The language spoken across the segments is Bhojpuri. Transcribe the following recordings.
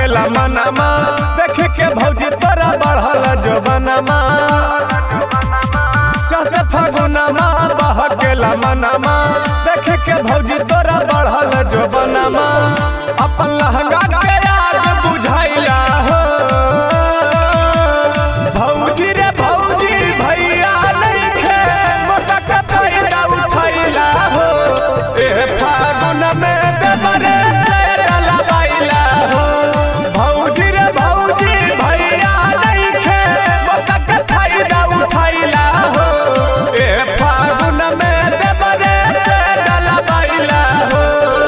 बहकेला मनमा देख के भौजी तोरा बढ़ल जवनमा चाचा फागुनमा बहकेला मनमा देख के भौजी तोरा बढ़ल जवनमा अपन लहंगा के आग बुझाइला हो भौजी रे भौजी भैया नइखे मोटक पैरा उठैला हो ए फागुन में देवरे से डलवाइला हो भौजी रे भौजी भैया नइखे मोटक पैरा उठैला हो ए फागुन में देवरे से डलवाइला हो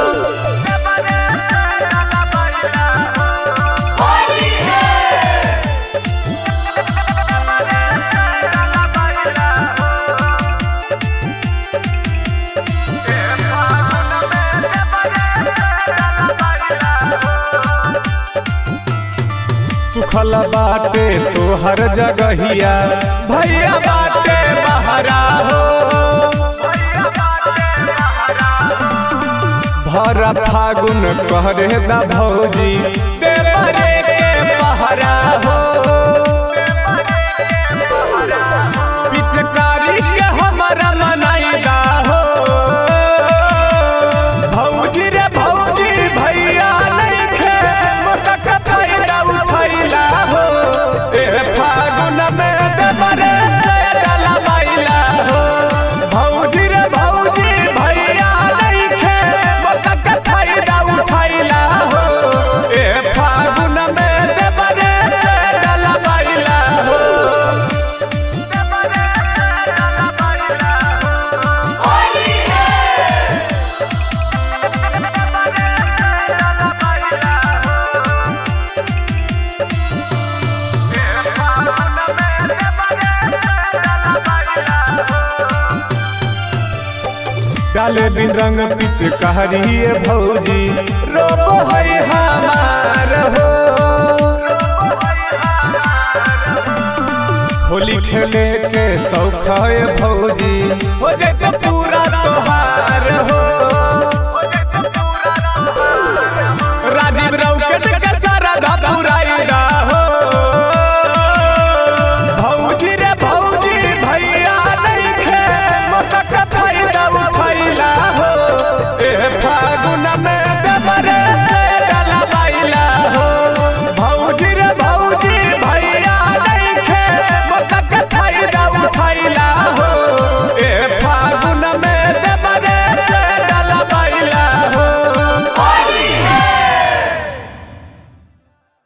सुखल बाटे तोहर जगहिया भैया बाटे बहरा हो भर फागुन कहरे दा भौजी देवरे के पहरा हो पिचकारी के हमरा मनाइदा हो भौजी रे भौजी भैया नइखे मोटक पैरा उठैला हो ए फागुन में देवरे से डलवाइला हो भौजी रे भौजी भैया नइखे मोटक पैरा उठैला हो ए फागुन में देवरे से डलवाइला हो डाले बिन रंग पिच कहरिए भौजी रोबो है हमार हो होली खेले के शौक है भौजी हो जाते पूरा त्योहार हो राजीव राव के